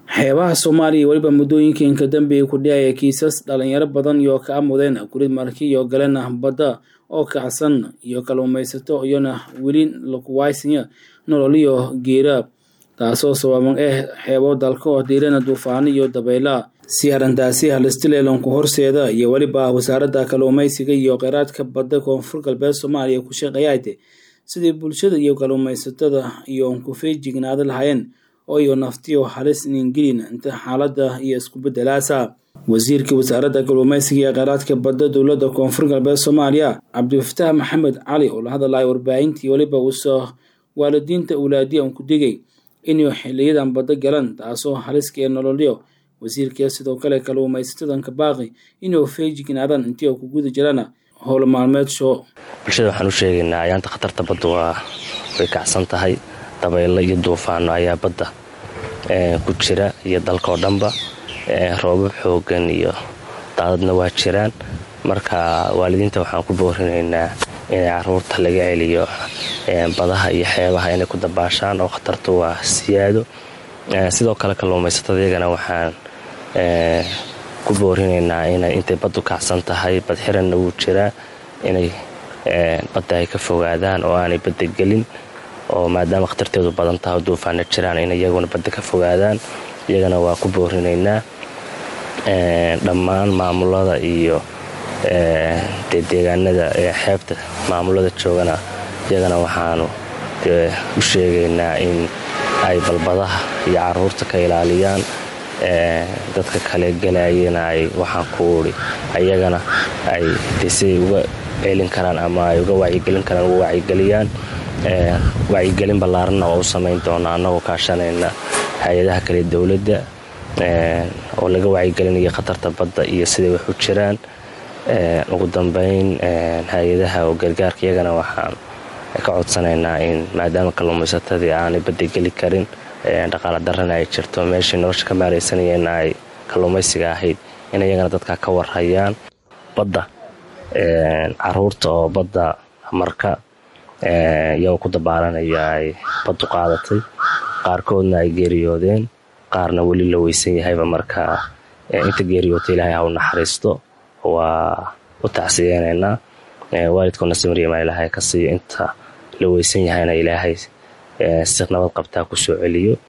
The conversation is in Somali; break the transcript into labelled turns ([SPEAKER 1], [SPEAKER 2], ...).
[SPEAKER 1] xeebaha soomaaliya weliba muddooyinka dambe ku dhacaya kiisas dhalinyaro badan iyo ka amudeen kurid marki iyo galena badda oo kacsan iyo kalluumaysato iyona weli lakuwaysanya nololiyo geera taasoo sababan ah xeebo dalka oo diirana duufaano iyo dabayla si arrintaasi halistileelanku horseeda iyo weliba wasaaradda kalluumaysiga iyo kheyraadka badda koonfur galbeed soomaaliya ku shaqeeyaate sidii bulshada iyo kalluumaysatada iyo ku feejignaada lahaayeen oo iyo naftiyo halis ningelin inta xaaladda iyo isku bedelaasa wasiirka wasaaradda kalluumaysiga iyo kheyraadka badda dowladda koonfur galbeed soomaaliya cabdifataax maxamed cali oo la hadalaya warbaahintii weliba uusoo waalidiinta awlaadiyan ku digay inuu xiliyadan badda galan taasoo haliska ee nololyo wasiirka sidoo kale kalluumaysatadanka baaqi inuu feejignaadaan intii ku guda jirana howl maalmeed show
[SPEAKER 2] bulshada waxaan u sheegaynaa ayaanta khatarta badda waa way kacsan tahay dabaylo iyo duufaano ayaa badda ku jira iyo dalka oo dhanba roobab xoogan iyo daadadna waa jiraan marka waalidiinta waxaan ku boorinaynaa inay caruurta laga celiyo badaha iyo xeebaha inay ku dabaashaan oo khatartu waa siyaado sidoo kale kalluumaysatada iyagana waxaan ku boorinaynaa inay intay baddu kacsan tahay badxiranna wuu jiraa inay badda ay ka fogaadaan oo aanay badda gelin oo maadaama khatarteedu badan taha duufaana jiraan in iyaguna badda ka fogaadaan iyagana waa ku boorinaynaa dhammaan maamulada iyo dee deegaanada ee xeebta maamulada joogana iyagana waxaanu u sheegaynaa in ay balbadaha iyo caruurta ka ilaaliyaan dadka kale galayana ay waxaan ku uri ayagana ay de siday uga celin karaan ama ay uga wacyigelin karaan uga wacyigeliyaan wacyigelin ballaaranna waa u samayn doonaa annagoo kaashanayna hay-adaha kale dowladda oo laga wacyigelinaya khatarta badda iyo siday wax u jiraan ugu dambeyn hay-adaha oo gargaarka iyagana waxaan ka codsanaynaa in maadaama kalluumaysatadii aanay badda geli karin dhaqaala darana ay jirto meeshii nolosha ka maaraysanayeenna ay kalluumaysiga ahayd in iyagana dadka ka warhayaan badda caruurta oo badda marka iyagoo ku dabaalanaya ay baddu qaadatay qaarkoodna ay geeriyoodeen qaarna weli la weysan yahayba marka inta geeriyoota ilaahay ha u naxariisto waa u tacsiyeynaynaa waalidkoodna samariyamaa ilaahay ka siiyo inta la weysan yahayna ilaahay si nabad qabtaa ku soo celiyo